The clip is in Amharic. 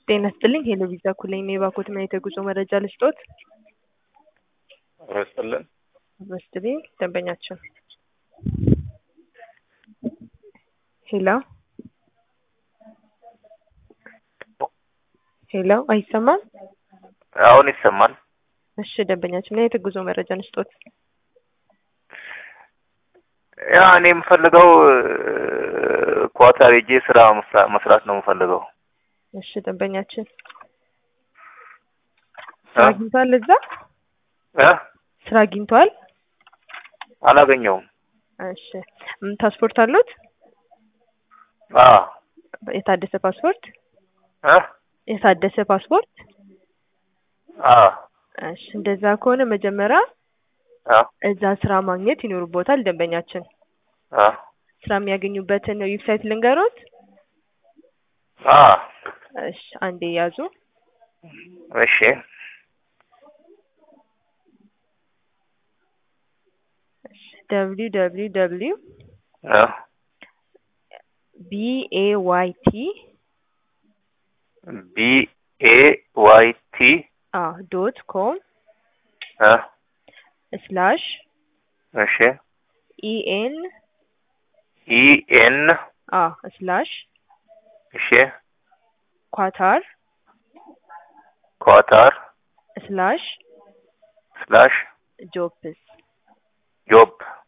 ጤና ይስጥልኝ ሄሎ ቪዛ ኩለኝ ነው የባኮት ምን የተጉዞ መረጃ ልስጦት? ይስጥልን ይስጥልኝ ደንበኛችን ሄሎ ሄሎ አይሰማም? አሁን ይሰማል። እሺ ደንበኛችን ምን የተጉዞ መረጃ ልስጦት? ያ እኔ የምፈልገው ኳታር ሄጄ ስራ መስራ- መስራት ነው የምፈልገው። እሺ ደንበኛችን ስራ እ? አግኝቷል? እዛ እ? ስራ አግኝቷል? አላገኘውም። እሺ ም ፓስፖርት አሉት? አ የታደሰ ፓስፖርት? እ? የታደሰ ፓስፖርት? አ እሺ እንደዛ ከሆነ መጀመሪያ አ እዛ ስራ ማግኘት ይኖርቦታል ደንበኛችን። አ ስራ የሚያገኙበትን ዌብሳይት ልንገሮት? አ እሺ አንዴ ያዙ። እሺ ደብሊው ደብሊው ደብሊው እ ቢ ኤ ዋይ ቲ ቢ ኤ ዋይ ቲ አ ዶት ኮም እ ስላሽ እሺ ኢ ኤን ኢ ኤን አ ስላሽ እሺ ኳታር ኳታር ስላሽ ስላሽ ጆፕስ ጆብ